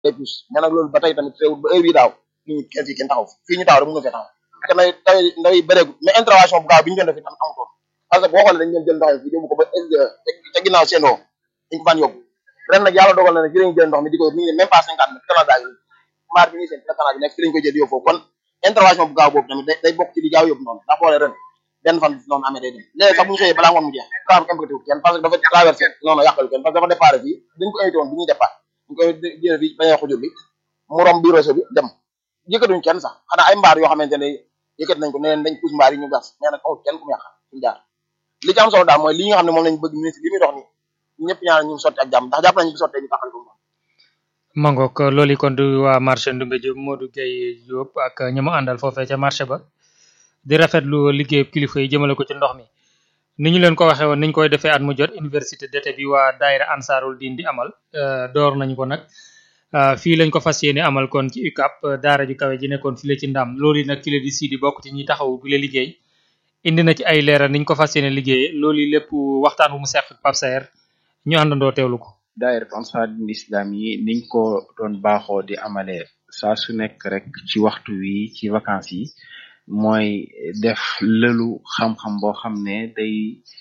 day pousse mais nag loolu ba tey tamit teewul ba heure bii daaw nit ñi kenn fii kenn taxaw fii ñu taxaw rek mën nga fee taxaw te nay taw ndaw yi bëreegul mais intervention bu gaaw bi ñu doon def itam amutoon parce que boo xoolee dañu leen jël ndox mi yóbbu ko ba ca ginnaaw seen woo dañ ko faan yóbbu ren nag yàlla dogal na ne fi lañu jël ndox mi di ko mi ngi ne même pas cinquante mètres canal yi maar bi ñuy seen canal bi nekk fi lañu koy jël yóbbu foofu kon intervention bu gaaw boobu tamit day bokk ci li gaaw yóbbu noonu ndax boo ren benn fan noonu amee day dem léegi sax bu ñu xëyee balaa ngoon mu jeex kaa kenn bëggatiwul kenn parce que dafa traversé noonu yàqalu kenn parce que dafa départ fii dañ ko invité woon bi ñuy départ ñu koy jëlee fii bañee xujur bi mu romb biir réseau bi dem yëkkatuñ kenn sax xanaa ay mbaar yoo xamante ne yëkkat nañ ko ne leen dañ pousse mbaar yi ñu gas mais nag amul kenn ku mu yàq suñu jaar li ci am solo daal mooy li nga xam ne moom lañ bëgg ministre li muy dox nii ñëpp ñaan ñu sotti ak jàmm ndax jàpp nañu bu sottee ñu taxal ko moom mangook loolu kon du waa marché Ndoumbé Diop Modou Gueye Diop ak ñi mu àndal foofee ca marché ba di rafetlu liggéey kilifa yi jëmale ko ci ndox mi ni ñu leen ko waxee woon niñ koy defee at mu jot université d'été bi waa daayira Ansarul Din di amal door nañu ko nag fii lañ ko fas yéene amal kon ci UCAP daara ju kawe ji nekkoon fii la ci ndam loolu yi nag ki la di sii di bokk ci ñi taxaw bi la liggéey indi na ci ay leeral niñ ko fas yéene liggéeyee loolu lépp waxtaan bu mu seq Pape Saer ñu àndandoo teewlu ko daayira Ansarul Islam yi niñ ko doon baaxoo di amalee saa su nekk rek ci waxtu wi ci vacances yi mooy def lëlu xam-xam boo xam ne day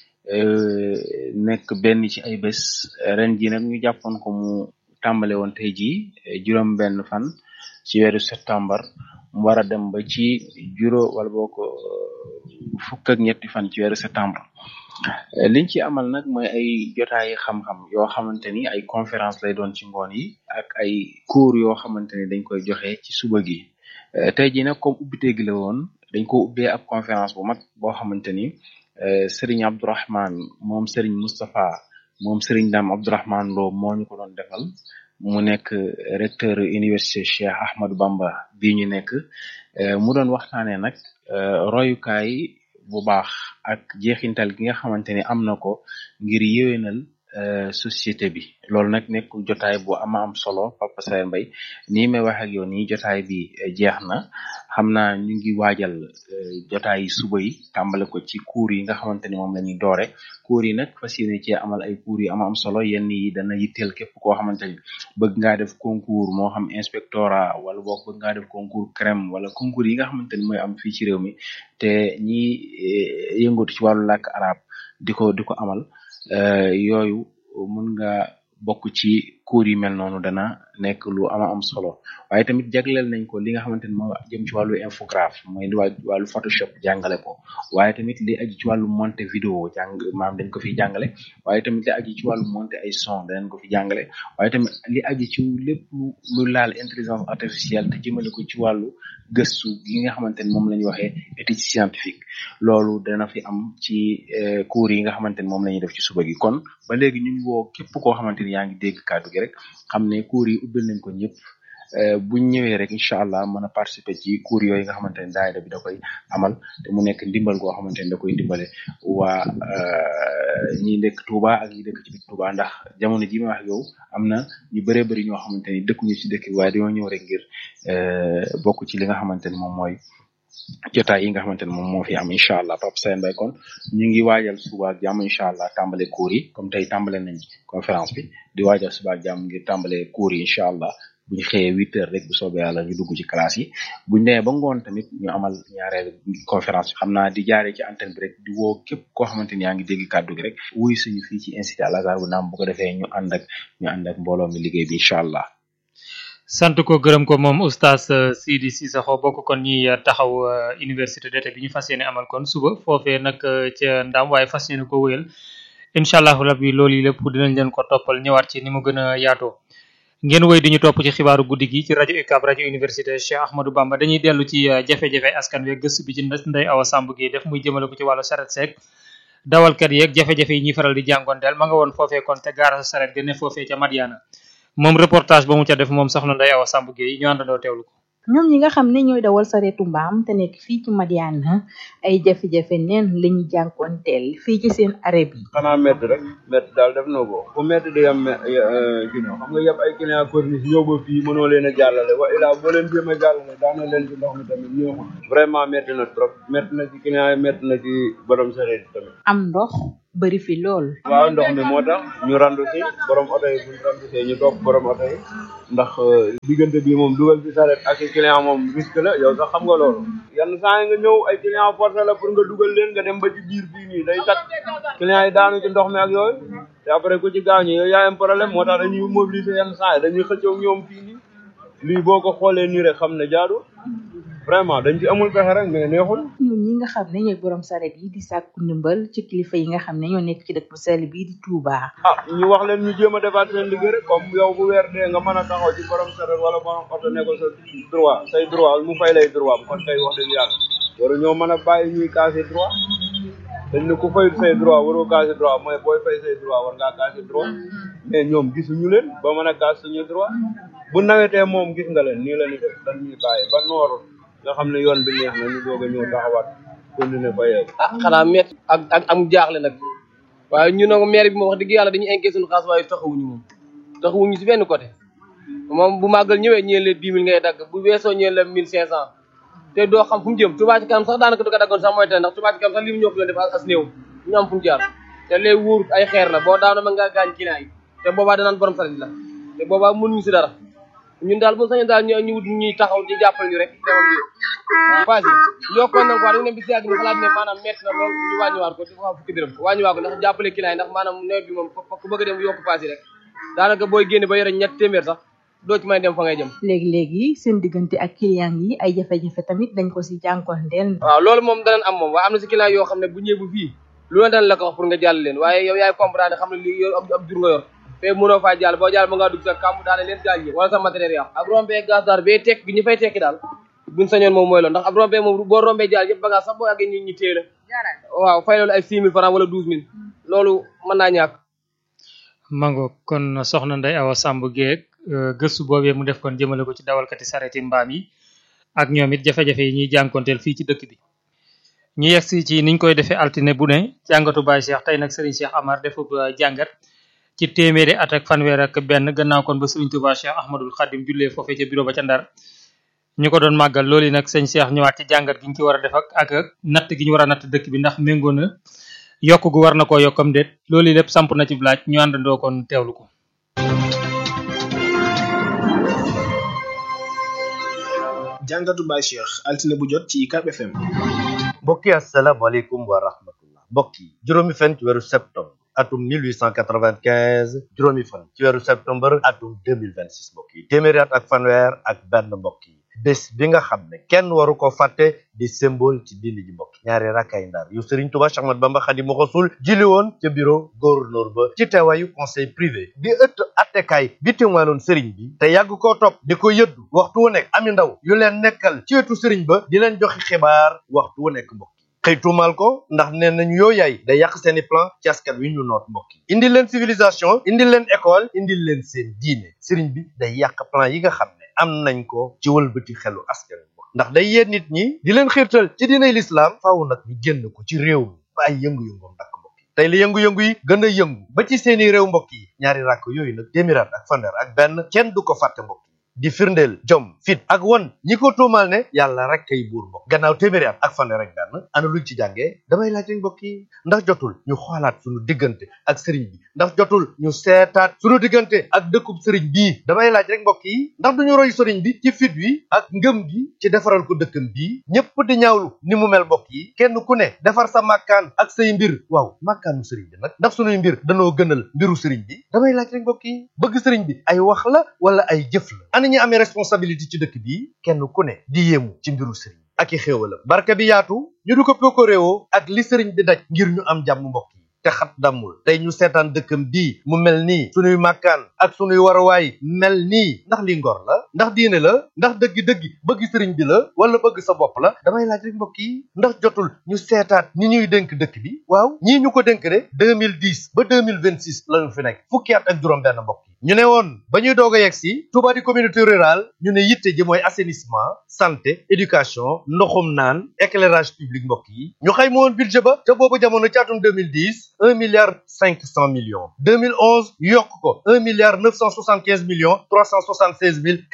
nekk benn ci ay bés ren ji nag ñu jàppoon ko mu tàmbale woon tey jii juróom benn fan ci weeru septembre mu war a dem ba ci juróom wala boo ko fukk ak ñetti fan ci weeru septembre liñ ci amal nag mooy ay jotaayi xam-xam yoo xamante ni ay conférence lay doon ci ngoon yi ak ay cours yoo xamante ni dañ koy joxe ci suba gi tey jii nag comme ubbite gi la woon dañ ko ubbee ab conférence bu mag boo xamante ni Serigne Abdourahman moom Serigne Moustapha moom Serigne Dame Abdourahman Lo moo ñu ko doon defal mu nekk recteur université Cheikh Ahmadou Bamba bii ñu nekk mu doon waxtaanee nag royukaay bu baax ak jeexintal gi nga xamante ni am na ko ngir yéwénal société bi loolu nag nekk jotaay bu ama am solo Papa Saer Mbaye nii may wax ak yow nii jotaay bi jeex na xam naa ñu ngi waajal jotaay suba yi tàmbale ko ci cours yi nga xamante ni moom la ñuy doore cours yi nag fas yéene cee amal ay cours yu ama am solo yenn yi dana yitteel képp koo xamante ni bëgg ngaa def concours moo xam inspectorat wala boog bëgg ngaa def concours crème wala concours yi nga xamante ni mooy am fii ci réew mi te ñi yëngatu ci wàllu làkk arab di ko di ko amal yooyu mun nga bokk ci cours yi mel noonu dana nekk lu ama am solo waaye tamit jagleel nañ ko li nga xamante ni moo jëm ci wàllu infographe mooy wàllu photoshop jàngale ko waaye tamit li aju ci wàllu monter vidéo jàng maam dañ ko fi jàngale waaye tamit li aju ci wàllu monter ay son danañ ko fi jàngale waaye tamit li aju ci lépp lu laal intelligence artificielle te jëmale ko ci wàllu gëstu gi nga xamante ni moom la ñuy waxee étude scientifique loolu dana fi am ci cours yi nga xamante ni moom la ñuy def ci suba gi kon ba léegi ñu ngi woo képp koo xamante ni yaa ngi dégg kàddu gi rek xam ne cours yi ubbil nañ ko ñëpp buñ ñëwee rek incha allah mën a participer ci cours yooyu nga xamante ne daayira bi da koy amal te mu nekk ndimbal goo xamante ne da koy dimbale waa ñi dëkk Touba ak ñi dëkk ci biir Touba ndax jamono ji ma wax yow am na ñu bëree bëri ñoo xamante ni dëkkuñu ci dëkk bi waaye dañoo ñëw rek ngir bokk ci li nga xamante ni moom mooy jotaay yi nga xamante ne moom moo fi am incha allah Papa Saer Mbaye kon ñu ngi waajal suba ak jàmm incha allah tàmbale cours yi comme tey tàmbale nañ conférence bi di waajal suba ak jàmm ngir tàmbale cours yi incha allah bu ñu xëyee huit heures rek bu soobee yàlla ñu dugg ci classe yi bu ñu demee ba ngoon tamit ñu amal ñaareel conférence bi xam naa di jaaree ci antenne bi rek di woo képp koo xamante ni yaa ngi dégg kàddu gi rek wuy suñu fii ci institut Al Azhar bu naam bu ko defee ñu ànd ak ñu ànd ak mbooloo mi liggéey bi incha allah. sant ko gërëm ko moom oustaz Sidi Cissokho bokk kon ñi taxaw université d'été bi ñu fas yéene amal kon suba foofee nag ca ndam waaye fas yéene ko wéyal incha allahu rabbi loolu yi lépp dinañ leen ko toppal ñëwaat ci ni mu gën a yaatoo ngeen woy di ñu topp ci xibaaru guddi gi ci rajo UCAB rajo université Cheikh Ahmadou Bamba dañuy dellu ci jafe-jafe askan wi gëstu bi ci Ndeye Awa Samb gi def muy jëmale ko ci wàllu saret seeg dawalkat yeeg jafe-jafe yi ñuy faral di jàngoonteel ma nga woon foofee kon te gaara sa saret gëne foofee ca Madiana moom reportage ba mu ca def moom soxna Ndeye Awa Samb Gueye ñu àndandoo teewlu ko ñoom ñi nga xam ne ñooy dawal sareetu mbaam te nekk fii ci Madiana ay jafe-jafe neen lañu jànkoonteel fii ci seen arrêt bi xanaa métti rek métti daal def na ko fu métti di am kino xam nga yëpp ay client corniche ñëw ba fii mënoo leen a jàllale wa ilaa boo leen jéem a jàllale daana leen ci ndox mi tamit ñëwul vraiment métti na trop métti na ci client yi métti na ci borom sareet tamit am ndox bëri fi lool. waaw ndox mi moo tax ñu randu si borom oto yi buñ randu see ñu topp borom oto yi ndax diggante bi moom dugal ci saret ak i client moom risque la yow sax xam nga loolu yenn saa yi nga ñëw ay client forcé la pour nga dugal leen nga dem ba ci biir fii nii day takk client yi daanu ci ndox mi ak yooyu te après ku ci gaañu yow yaa am problème moo tax dañuy mobiliser yenn saa yi dañuy xëccoo ñoom fii nii lii boo ko xoolee nii rek xam ne jaadu vraiment dañ ci amul pexe rek mais neexul ñoom ñi nga xam ne ñooy borom saret yi di sàkku ndimbal ci kilifa yi nga xam ne ñoo nekk ci dëkk bu sell bii di Touba. ah ñu wax leen ñu jéem a defaat seen liggéey rek comme yow bu weer dee nga mën a taxaw ci borom saret wala borom oto ne ko sa droit say droit mu fay lay droit kon tey wax dëgg yàlla waru ñoo mën a bàyyi ñuy casser droit dañ ne ku fay say droit waroo casser droit mooy booy fay say droit war ngaa casser droit mais ñoom gisuñu leen ba mën a casse suñu droit bu nawetee moom gis nga leen nii la ñu def dañ ñuy bàyyi ba nooru nga xam ne yoon bi neex na ñu doog a ñëw taxawaat continuer fayee ah xanaa métti ak ak am jaaxle nag waaye ñu nag maire bi moom wax dëgg yàlla dañuy enquête suñu xaas waaye taxawuñu moom taxawuñu si benn côté moom bu màggal ñëwee ñeen la dix mille ngay dagg bu weesoo ñeen la mille cinq cent te doo xam fu mu jëm Touba ci kanam sax daanaka du ko daggoon sax mooy tane ndax Touba ci kanam sax li mu ñoo ko doon def as néew ñu am fu mu jaar te lee wóor ay xeer la boo daano ma ngaa gaañ client yi te boobaa danaan borom saret la te boobaa mënuñu si dara ñun daal bu sañoon daal ñu ñu wut ñuy taxaw di jàppale ñu rek demam bi passé yokkoon nañ ko wax dañu ne bis yàgg ñu xalaat ne maanaam métti na lool ñu wàññiwaat ko di ko fukki dërëm wàññiwaat ko ndax jàppale client yi ndax maanaam nawet bi moom ku bëgg a dem yokk passé rek daanaka booy génne ba yore ñett téeméer sax doo ci may dem fa ngay jëm léegi léegi seen diggante ak client yi ay jafe-jafe tamit dañ ko si jànkonteel. waaw loolu moom danañ am moom waaye am na si client yoo xam ne bu ñëwee bu fii lu la daan la ko wax pour nga jàll leen waaye yow yaay comprendre xam ne lii yow ab jur nga yor te mënoo faa jàll boo jàll ba ngaa dugg sa kàmb daane leen gaañ ñi wala sa matériel yàqu ak rombee gaz daal bee tekk gi ñu fay tekki daal buñ sañoon moom mooy loolu ndax ab rombee moom boo rombee jàll yëpp bagage sax boo àggee ñi ñi téye la waaw fay loolu ay six mille francs wala douze mille loolu mën naa ñàkk mango kon soxna Ndeye Awa Samb Guèye gëstu boobee mu def kon jëmale ko ci dawalkati sareti mbaam yi ak ñoom it jafe-jafe yi ñuy jànkonteel fii ci dëkk bi ñu yegsi ci niñ koy defee altine bu ne jàngatu Baye Cheikh tey nag Serigne Cheikh Amar defub jàngat ci téeméeri at ak fanweer ak benn gannaaw kon ba Serigne Touba Cheikh Ahmadul Khadim jullee foofee ca bureau ba ca Ndar ñu ko doon màggal loolu yi nag sëñ Cheikh ñëwaat ci jàngat gi ñu ci war a def ak ak natt gi ñu war a natt dëkk bi ndax méngoo na yokk gu war na koo yokkam déet loolu yi lépp samp na ci laaj ñu àndandoo kon teewlu ko jàngatu Baye Cheikh altine bu jot ci UCAB FM. mbokk yi asalaamaaleykum wa rahmatullah mbokk yi juróomi fan ci weeru septembre atum 1895 juróomi fan ci weeru septembre atum 2026 mbokk yi téeméeri at ak fanweer ak benn mbokk yi bés bi nga xam ne kenn waru ko fàtte di symbole ci diini ji mbokk ñaari rakkay ndar yu Serigne Touba Cheikh Ahmadou Bamba Khadimu Rasul jili woon ca bureau gouverneur ba ci teewaayu conseil privé di ëtt attekaay bi témoinoon Serigne bi te yàgg koo topp di ko yëddu waxtu wu nekk ami ndaw yu leen nekkal ci wetu Serigne ba di leen joxe xibaar waxtu wu nekk mbokk xëy tuumaal ko ndax nee nañu yow yaay day yàq seeni plan ci askan wi ñu noot mbokk yi indi leen civilisation indi leen école indi leen seen diine Serigne bi day yàq plan yi nga xam ne am nañ ko ci wëlbati xelu askan wi ndax day yee nit ñi di leen xiirtal ci diinay lislaam faaw nag ñu génn ko ci réew mi ba ay yëngu-yëngoom dakk mbokk yi tey la yëngu-yëngu yi gën a yëngu ba ci seeni réew mbokk yi ñaari ràkk yooyu nag téeméeraat ak fanweer ak benn kenn du ko fàtte mbokk yi di firndeel jom fit ak won ñi ko tuumal ne yàlla rek kay buur mbokk gannaaw téeméeri at ak fanweer ak benn ana luñ ci jàngee damay laaj rek mbokk yi ndax jotul ñu xoolaat suñu diggante ak sëriñ bi ndax jotul ñu seetaat suñu diggante ak dëkkub sëriñ bii damay laaj rek mbokk yi ndax duñu roy sëriñ bi ci fit wi ak ngëm gi ci defaral ko dëkkam bii ñépp di ñaawlu ni mu mel mbokk yi kenn ku ne defar sa màkkaan ak say mbir waaw màkkaanu sëriñ bi nag ndax suñuy mbir danoo gënal mbiru sëriñ bi damay laaj rek mbokk yi bëgg sëriñ bi ay wax la wala ay jëf la ana ñi amee responsabilité ci dëkk bi kenn ku ne di yéemu ci mbiru sëriñ ak i xéewalam barke bi yaatu ñu du ko pokkoréewoo ak li sëriñ bi daj ngir ñu am jàmm mbokk yi te xat dammul tey ñu seetaan dëkkam bii mu mel nii sunuy màkkaan ak sunuy waruwaay mel nii ndax li ngor la ndax diine la ndax dëggi-dëggi bëgg sëriñ bi la wala bëgg sa bopp la damay laaj rek mbokk yi ndax jotul ñu seetaat ñi ñuy dénk dëkk bi waaw ñii ñu ko dénk de 2010 ba 2026 lañu fi nekk fukki at ak juróom benn mbokk yi ñu ne woon ba ñuy doog a yegg si Touba di communauté rurale ñu ne yitte ji mooy assainissement santé éducation ndoxum naan éclairage public mbokk yi ñu xayma woon budget ba te boobu jamono ci atum 2010 un milliard cinq cent millions 2011 yokk ko un milliard neuf cent soixante quinze millions trois cent soixante seize mille quatre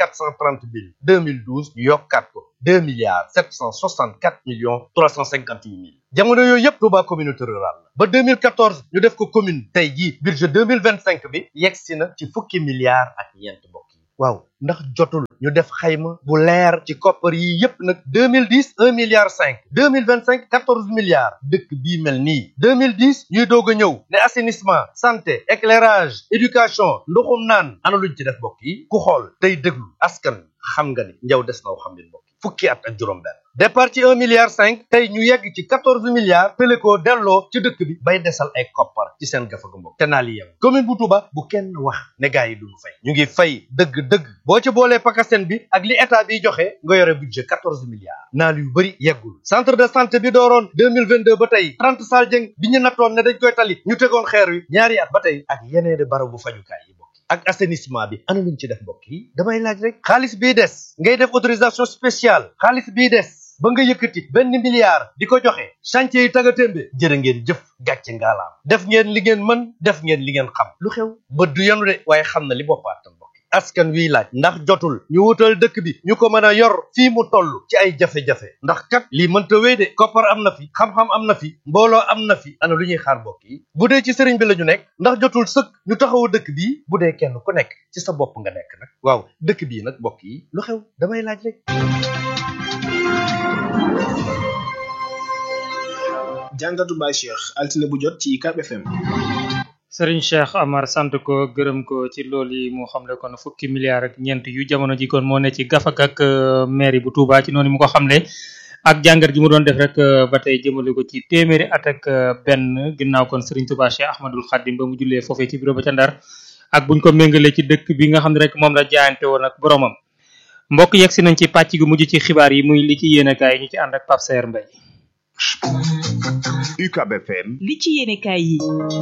430 mille 2012 ñu yokkaat ko 2 milliards 764 millions 358 mille jamono yooyu yëpp Touba communauté rurale la ba 2014 ñu def ko commune tey jii budget 2025 bi yegg si na ci fukki milliards ak ñeent mbokk yi waaw ndax jotul ñu def xayma bu leer ci koppar yi yépp nag 2010 1 milliard 5 2025 14 milliards dëkk bii mel nii 2010 ñuy doog a ñëw ne assainissement santé éclairage éducation ndoxum naan ana luñ ci def mbokk yi ku xool tey déglu askan xam nga ni njaw des naw xam leen mbokk yi fukki at ak juróom benn départ ci 1 milliard 5 tey ñu yegg ci 14 milliards tële ko delloo ci dëkk bi bay desal ay koppar ci seen gafaga mbokk te naa li yem commune bu Touba bu kenn wax ne gars yi duñu fay ñu ngi fay dëgg-dëgg boo ci boolee pakasen bi ak li état bi joxe nga yore budget 14 milliards naal yu bëri yeggul centre de santé bi dooroon 2022 ba tey 30 sal jëng bi ñu nattoon ne dañ koy tali ñu tegoon xeer wi ñaari at ba tey ak yeneeni barabu fajukaay yi mbokk ak assainissement bi ana luñ ci def mbokk yi damay laaj rek xaalis bii des ngay def autorisation spéciale xaalis bii des ba nga yëkkati benn milliard di ko joxe chantier yi taga témbe jërë ngeen jëf gàcce ngaalaam def ngeen li ngeen mën def ngeen li ngeen xam lu xew bët du yenu de waaye xam na li boppaatam mbokk askan wiy laaj ndax jotul ñu wutal dëkk bi ñu ko mën a yor fii mu toll ci ay jafe-jafe ndax kat lii mënta wéy de koppar am na fi xam-xam am na fi mbooloo am na fi ana lu ñuy xaar mbokk yi bu dee ci sëriñ bi la ñu nekk ndax jotul sëkk ñu taxawu dëkk bii bu dee kenn ku nekk ci sa bopp nga nekk nag waaw dëkk bii nag mbokk yi lu xew damay laaj rek jàngatu Baye Cheikh altine bu jot ci UCAB FM. Serigne Cheikh Amar sant ko gërëm ko ci loolu yi mu xamle kon fukki milliards ak ñeent yu jamono ji kon moo ne ci gafak ak mairie bu Touba ci noonu mu ko xamle ak jàngat ji mu doon def rek ba tey jëmale ko ci téeméeri at ak benn ginnaaw kon Serigne Touba Cheikh Ahmadul Khadim ba mu jullee foofee ci bureau ba ca Ndar ak buñ ko méngalee ci dëkk bi nga xam ne rek moom la jaayante woon ak boromam mbokk yegg si nañ ci pàcc gu mujj ci xibaar yi muy li ci yéenekaay yi ñu ci ànd ak Pape Saer Mbaye UCAB FM li ci yéenekaay yi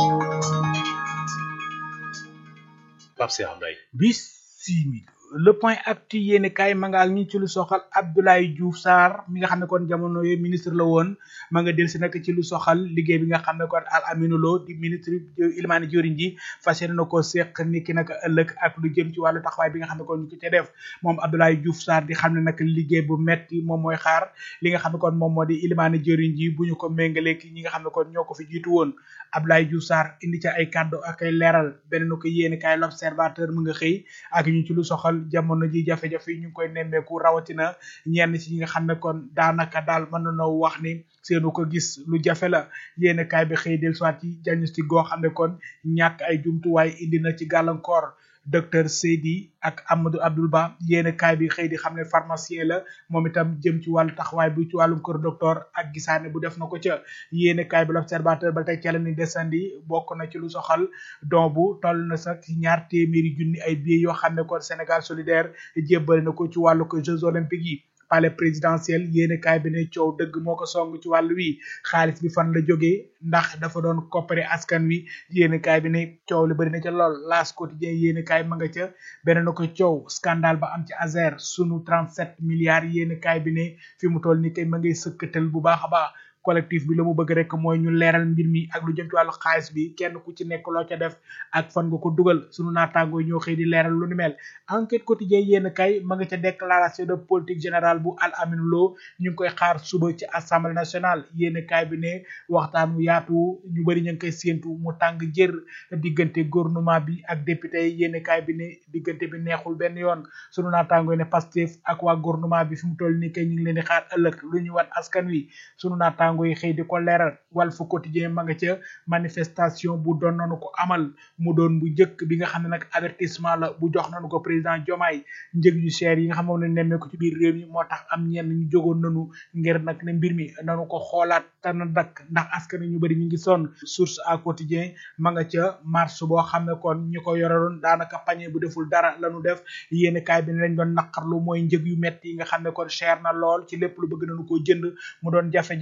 Pape Cheikh Mbaye bisimila le point actu yéene kaay ma nga ak ñi ci lu soxal Abdoulaye Diouf Sarr mi nga xam ne kon jamono yooyu ministre la woon ma nga del si nag ci lu soxal liggéey bi nga xam ne kon Al Aminou Lo di ministre Ilimani Diorine ji fas yéene na ko seq ni ki nag ëllëg ak lu jëm ci wàllu taxawaay bi nga xam ne kon ñu ko ca def moom Abdoulaye Diouf Sarr di xam ne nag liggéey bu metti moom mooy xaar li nga xam ne kon moom moo di Ilimani Diorine ji bu ñu ko méngalee ki ñi nga xam ne kon ñoo ko fi jiitu woon Abdoulaye Diouf Sarr indi ca ay kàddu ak ay leeral beneen ko yéene kaay l'observateur mu nga xëy ak ñu ci lu soxal jamono ji jafe-jafe yi ñu ngi koy nemmeeku rawatina ñenn ci ñi nga xam ne kon daanaka daal mën nañoo wax ni seenu ko gis lu jafe la yéen kaay bi xëy del soit ci diagnostic goo xam ne kon ñàkk ay jumtuwaay indi na ci gàllankoor docteur Seydi ak Amadou Abdoul Ba yéen kaay bi xëy di xam ne pharmacien la moom itam jëm ci wàllu taxawaay bi ci wàllum kër docteur ak gisaane bu def na ko ca yéen kaay bi l'observateur ba tey ca la ni desandi bokk na ci lu soxal don bu toll na sax ñaar téeméeri junni ay billets yoo xam ne kon Sénégal solidaire jébbal na ko ci wàllu ko Jeux olympiques yi palais présidentiel yéene kaay bi ne coow dëgg moo ko song ci wàllu wi xaalis bi fan la jógee ndax dafa doon coppare askan wi yéene kaay bi ne coow li bëri na ca lool laas quotidien yéene kaay ma nga ca beneen ko coow scandale ba am ci Azer sunu 37 milliards yéene kaay bi ne fi mu toll ni kay ma ngay sëkkatal bu baax a baax collectif bi la mu bëgg rek mooy ñu leeral mbir mi ak lu jëm ci wàllu xaalis bi kenn ku ci nekk loo ca def ak fan nga ko dugal sunu naataangoo ñoo xëy di leeral lu ni mel enquête quotidien yéen kay ma nga ca déclaration de politique générale bu Al Aminou Lo ñu ngi koy xaar suba ci assemblée nationale yéen kay bi ne waxtaan wu yaatu ñu bëri ñu ngi koy séentu mu tàng jër diggante gouvernement bi ak député yi yéen kay bi ne diggante bi neexul benn yoon sunu naataangoo ne Pastef ak waa gouvernement bi fi mu toll nii kay ñu ngi leen di xaar ëllëg lu ñu wan askan wi sunu naataangoo yi xëy di ko leeral Walf Quotidien ma nga ca manifestation bu doon nañu ko amal mu doon bu njëkk bi nga xam ne nag avertissement la bu jox nañu ko président Diomaye njëg yu cher yi nga xam moom ne nemmee ko ci biir réew mi moo tax am ñenn ñu jógoon nañu ngir nag ne mbir mi nanu ko xoolaat te na dakk ndax askan ñu bëri ñu ngi sonn source à quotidien ma nga ca marche boo xam ne kon ñi ko yoreloon daanaka pañe bu deful dara lañu def yéen kaay bi ne lañ doon naqarlu mooy njëg yu metti yi nga xam ne kon cher na lool ci lépp lu bëgg nañu koo jënd mu doon jafe-jafe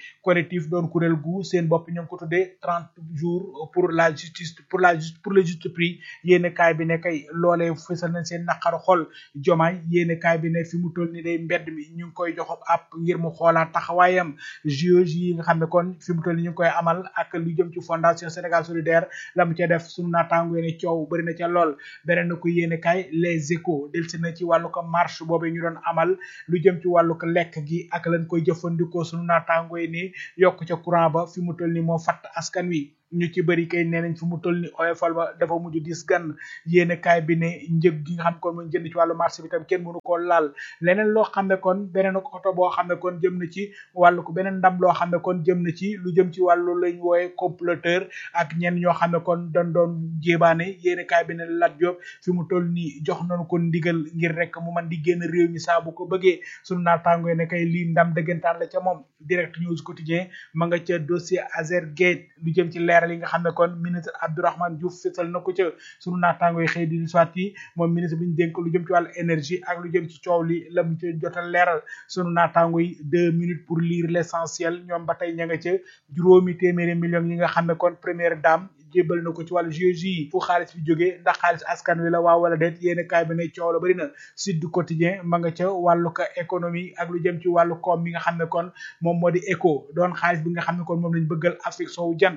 collectif doon kuréel gu seen bopp ñu ngi ko tuddee trente jours pour la justice pour la pour le juste prix yéene kaay bi ne kay loolee fësal nañ seen naqaru xol jomaay yéene kaay bi ne fi mu toll ni day mbedd mi ñu ngi koy jox ab ngir mu xoolaat taxawaayam juge yi nga xam ne kon fi mu toll ni ñu ngi koy amal ak lu jëm ci fondation Sénégal solidaire la mu ca def sunu naataango ne coow bëri na ca lool beneen na ko yéene kaay les échos delsi na ci wàllu ko marche boobu ñu doon amal lu jëm ci wàllu ko lekk gi ak lañ koy jëfandikoo sunu naataango yi ni yokk ca courant ba fi mu toll ni moo fatt askan wi ñu ci bëri kay nee nañ fi mu toll ni oyofal ba dafa mujj dis gan yéene kaay bi ne njëg gi nga xam kon mooy jënd ci wàllu marché bi tam kenn mënu koo laal leneen loo xam ne kon beneen oto boo xam ne kon jëm na ci wàllu ko beneen ndam loo xam ne kon jëm na ci lu jëm ci wàllu lañ wooye comploteur ak ñenn ñoo xam ne kon doon doon jébaane yéene kaay bi ne Lat Diop fi mu toll nii jox nañu ko ndigal ngir rek mu man di génn réew mi saa bu ko bëggee sunu naataango ne kay lii ndam dëggantaan la ca moom direct news quotidien ma nga ca dossier Azergate lu jëm ci leer leeral yi nga xam ne kon ministre Abdourahmane Diouf fësal na ko ca sunu naataango yi xëy di soit yi moom ministre bi ñu dénk lu jëm ci wàllu énergie ak lu jëm ci coow li la mu ci jotal leeral sunu naataango yi deux minutes pour lire l'essentiel ñoom ba tey ña nga ca juróomi téeméeri millions yi nga xam ne kon première dame jébbal na ko ci wàllu GIE fu xaalis bi jógee ndax xaalis askan wi la waa wala déet yéen kaay bi ne coow la bëri na Sud Quotidien ma nga ca wàllu ko économie ak lu jëm ci wàllu koom mi nga xam ne kon moom moo di éco doon xaalis bi nga xam ne kon moom lañ bëggal Afrique soowu jant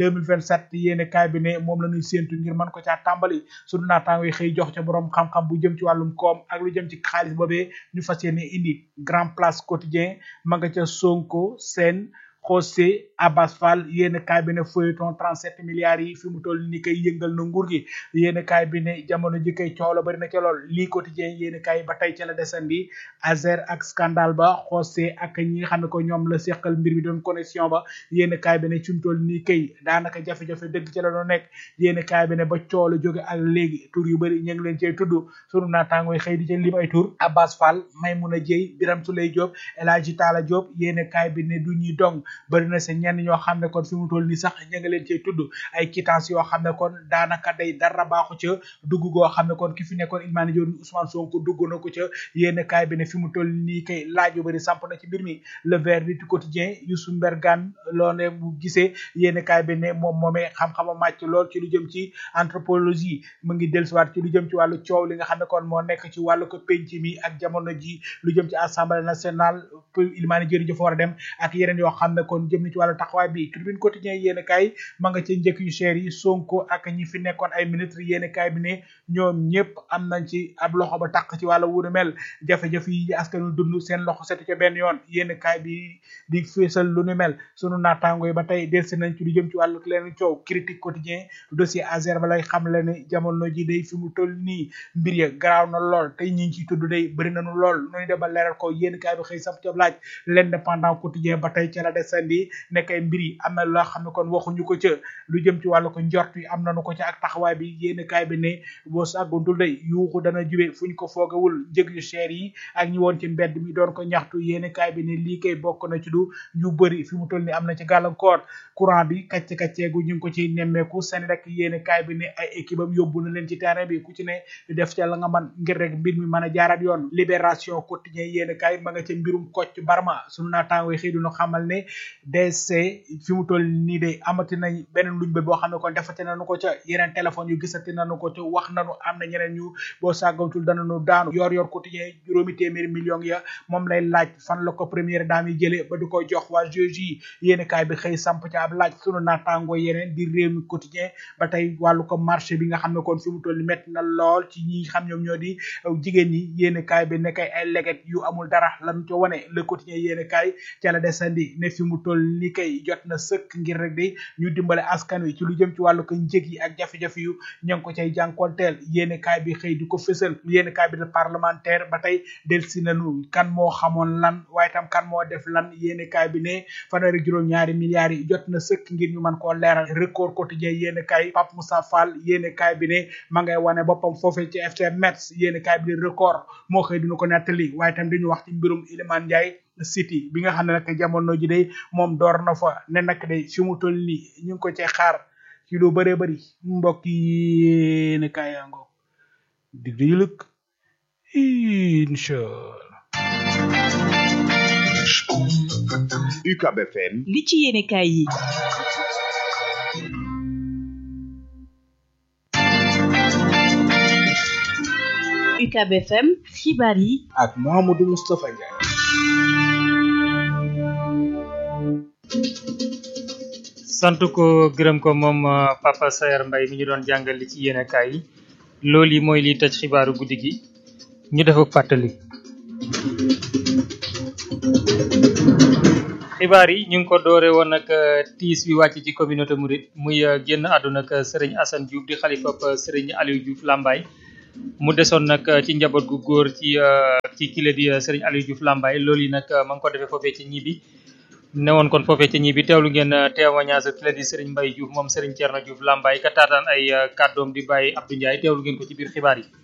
2027 yéen kaay bi ne moom la ñuy séentu ngir mën ko caa tàmbali sunu naataango yi xëy jox ca borom xam-xam bu jëm ci wàllum koom ak lu jëm ci xaalis boobee ñu fas yéene indi Grand Place Quotidien ma nga ca Sonko seen José Abbas Fall yéen kaay bi ne feuilleton 37 milliards yi fi mu toll ni koy yëngal na nguur gi yéen kaay bi ne jamono ji koy coow la bari na ca lool lii quotidien yéen kaay ba tey ca la desandi Azer ak scandale ba José ak ñi nga xam ne ko ñoom la seqal mbir mi doon connexion ba yéen kaay bi ne fi mu toll nii kay daanaka jafe-jafe dëgg ca la doon nekk yéen kaay bi ne ba coow la jóge ak léegi tur yu bëri ñu ngi leen cay tudd sunu naataangooy xëy di ca lim ay tur Abbas Fall Maymuna Dieye Biram Souley Diop El Hadji Talla Diop yéen kaay bi ne du ñuy dong bëri na sa ñenn ñoo xam ne kon fi mu toll nii sax ña nga leen cee tudd ay quittance yoo xam ne kon daanaka day dara baaxu ca dugg goo xam ne kon ki fi nekkoon Ilmaani Joon Ousmane Sonko dugg na ko ca yénn kaay bi ne fi mu toll nii kay laaj yu bëri samp na ci mbir mi le verdict quotidien Youssou Mbergane loo ne bu gisee yénn kaay bi ne moom moomee xam-xama màcc lool ci lu jëm ci anthropologie mu ngi dellusiwaat ci lu jëm ci wàllu coow li nga xam ne kon moo nekk ci wàllu ko penc mi ak jamono ji lu jëm ci assemblée nationale Ilmaani Joon dafa war a dem ak yeneen yoo xam ne kon jëm na ci wàllu taxawaay bi tribune quotidien yéen kaay ma nga ca njëkk yu cher yi Sonko ak ñi fi nekkoon ay ministre yéen kaay bi ne ñoom ñëpp am nañ ci ab loxo ba taq ci wàllu wuuru mel jafe-jafe yi askan wi dund seen loxo setu ca benn yoon yéen kaay bi di feesal lu nu mel sunu naataango yi ba tey delsi nañ ci lu jëm ci wàllu leen coow critique quotidien dossier Azer ba lay xam le ne jamono ji day fi mu toll nii mbir ya garaaw na lool tey ñi ngi ciy tudd day bëri nañu lool noonu dem ba leeral ko yéen kaay bi xëy sap ca laaj l'indépendant quotidien ba tey ca la desandi nekk ay mbir yi am na loo xam ne kon waxuñu ko ca lu jëm ci wàllu ko njort yi am nañu ko ca ak taxawaay bi yéen kaay bi ne boo sàgguntul day yuuxu dana jube fuñ ko foogawul njëg yu cher yi ak ñi woon ci mbedd mi doon ko ñaxtu yéen kaay bi ne lii kay bokk na ci du ñu bëri fi mu toll ni am na ci gàllankoor courant bi kacce kacceegu ñu ngi ko ci nemmeeku seen rek yéen kaay bi ne ay équipe am yóbbu na leen ci terrain bi ku ci ne def ca la nga man ngir rek mbir mi mën a jaaraat yoon libération quotidien yéen kaay ma nga ca mbirum Kocc Barma sunu naataango yi xëy duna xamal ne DC fi mu toll nii de amati nañ beneen luñ bët boo xam ne kon defati nañu ko ca yeneen téléphone yu gisati nañu ko ca wax nañu am na ñeneen ñu boo sàggantul danañu daanu yor yor quotidien juróomi téeméeri millions ya moom lay laaj fan la ko première dame yi jëlee ba du ko jox waa juge yéeni kaay bi xëy samp ca ab laaj sunu naataango yeneen di réew mi quotidien ba tey wàllu ko marché bi nga xam ne kon fi mu toll ni métti na lool ci ñi xam ñoom ñoo di jigéen ñi yéeni kaay bi nekkay ay leget yu amul dara lañu ca wane le quotidien yéeni kaay ca la desandi ne fi mu toll ni kay jot na sëkk ngir rek di ñu dimbale askan wi ci lu jëm ci wàllu ko njëg yi ak jafe-jafe yu ña ngi ko cay jànkonteel yéeni kaay bi xëy di ko fësal yéeni kaay bi de parlementaire ba tey del si nañu kan moo xamoon lan waaye tam kan moo def lan yéeni kaay bi ne fanweeri juróom ñaari milliards yi jot na sëkk ngir ñu mën koo leeral record quotidien yéeni kaay Pape Moussa Fall yéeni kaay bi ne ma ngay wane boppam foofee ci FC Metz yéeni kaay bi di record moo xëy dina ko nettali waaye tam dañu wax ci mbirum Iliman Ndiaye City bi nga xam ne nag jamono ji day moom door na fa ne nag day fi mu toll nii ñu ngi ko cee xaar ci lu bëree bëri mbokk yi ne kaayaango dig dañu lëkk incha UCAB FM li ci yéene kaay yi UCAB FM xibaar yi ak Mouhamadou Moustapha Ndiaye sant ko gërëm ko moom Papa Sayer Mbaye mi ñu doon jàngal li ci yéene kaay yi loolu yi mooy liy tëj xibaaru guddi gi ñu def ak fàttali xibaar yi ñu ngi ko doore woon ak tiis bi wàcc ci communauté Mouride muy génn àdduna ak Serigne Assane Diouf di xalifa Serigne Aliou Diouf Lambaye mu desoon nag ci njaboot gu góor ci ci kile di Serigne Aliou Diouf Lambaye loolu yi nag ma ngi ko defee foofee ci ñibi newoon kon foofee ci ñibi teewlu ngeen témoignage kile di Serigne Mbaye Diouf moom Serigne Thierno Diouf Lambaye ka taataan ay kàddoom di bàyyi Abdou Ndiaye teewlu ngeen ko ci biir xibaar yi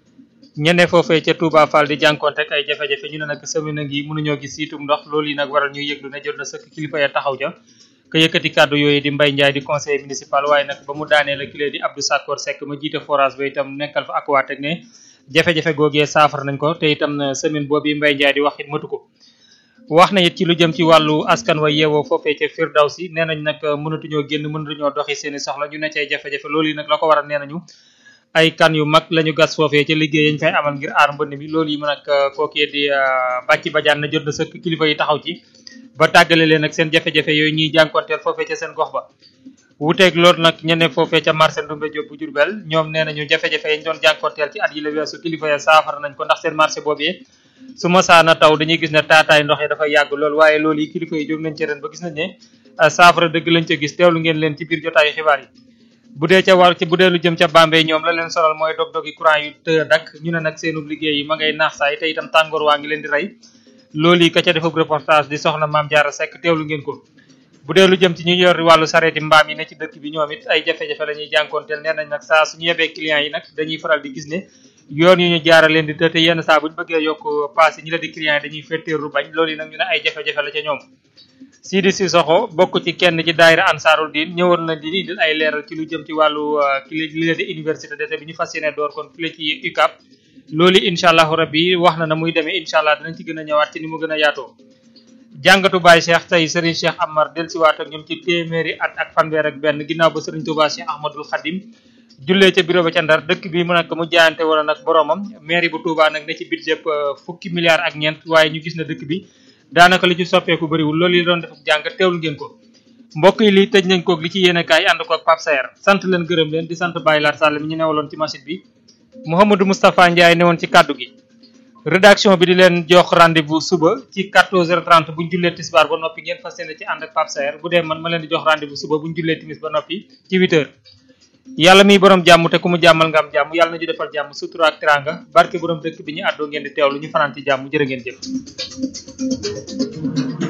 ñene foofee ca Touba Fall di jànkonte ak ay jafe-jafe ñu ne nag semaine ngi mënuñoo gis siitum ndox loolu yi nag waral ñuy yëglu ne jot na sëkk kilifa ya taxaw ja ka yëkkati kàddu yooyu di Mbaye Ndiaye di conseiller municipal waaye nag ba mu daanee la kilee di Abdou Sakor Seck ma jiite forage ba itam nekkal fa ak waateg ne jafe-jafe googee saafara nañ ko te itam semaine boobu Mbaye Ndiaye di wax it matu ko wax na it ci lu jëm ci wàllu askan wa yeewoo foofee ca Firdawsi nee nañ nag mënatuñoo génn mënatuñoo doxi seeni soxla ñu ne cay jafe-jafe loolu yi nag la ko waral nee nañu ay kan yu mag lañu gas foofee ca liggéey yañ fay amal ngir aar mbënd mi loolu yi mu nag kookee di bàcci bajaan na jot na sëkk kilifa yi taxaw ci ba tàggale leen ak seen jafe-jafe yooyu ñuy jànkonteel foofee ca seen gox ba wuteeg loolu nag ñene foofee ca marché Ndumbe Diop bu Jurbel ñoom nee nañu jafe-jafe yi ñu doon jànkonteel ci at yi la weesu kilifa ya saafara nañ ko ndax seen marché boobee su ma saana taw dañuy gis ne taataay ndox yi dafa yàgg lool waaye loolu yi kilifa yi jóg nañ ci ren ba gis nañ ne saafara dëgg lañ ca gis teewlu ngeen leen ci biir jotaayu xibaar yi bu dee ca war ci bu dee lu jëm ca Bambey ñoom la leen solal mooy dog-dogi courant yu të dakk ñu ne nag seenub liggéey yi ma ngay naax saay te itam tàngoor waa ngi leen di rey loolu yi ka ca defab reportage di soxna Maam Jaara Seck teewlu ngeen ko bu dee lu jëm ci ñu yor wàllu sareeti mbaam yi ne ci dëkk bi ñoom it ay jafe-jafe la ñuy jànkoonteel nee nañ nag saa suñu yebee clients yi nag dañuy faral di gis ne yoon yu ñu jaara leen di të te yenn saa buñ bëggee yokk paas yi ñi la di clients yi dañuy fetteeru bañ loolu yi nag ñu ne ay jafe-jafe la ca ñoom Sidi Sissoko bokk ci kenn ci daayira Ansarul Din ñëwoon na di indil ay leeral ci lu jëm ci wàllu li la di université d'été bi ñu fas yéene door kon file ci UCAB loolu incha allahu rabbi wax na na muy demee incha allah dinañ ci gën a ñëwaat ci ni mu gën a yaatoo jàngatu Baye Cheikh tey Serigne Cheikh Amar dellusiwaat ak ñoom ci téeméeri at ak fanweer ak benn ginnaaw ba Serigne Touba Cheikh Ahmadul Khadim jullee ca bureau ba ca Ndar dëkk bi mu nag mu jaayante wala nag boromam mairie bu Touba nag ne ci budget fukki milliards ak ñeent waaye ñu gis na dëkk bi daanaka li ci soppeeku bëriwul loolu yi doon def jàng teewlu ngeen ko mbokk yi li tëj nañ koog li ci yéene kaay ànd ko ak Pape Sayer sant leen gërëm leen di sant Baye Lar Sall mi ñu newaloon ci machine bi Mouhamadou Moustapha Ndiaye newoon ci kaddu gi rédaction bi di leen jox rendez-vous suba ci 14h30 bu ñu jullee tisbaar ba noppi ngeen fas yéene ci ànd ak Pape Sayer bu dee man ma leen di jox rendez-vous suba bu ñu jullee timis ba noppi ci 8h yàlla miy borom jàmm te ku mu jàmmal nga am jàmm yàlla na ñu defal jàmm sutura ak teranga barke borom dëkk bi ñu àddoo ngeen di teewlu ñu fanaan ci jàmm jërë ngeen jëf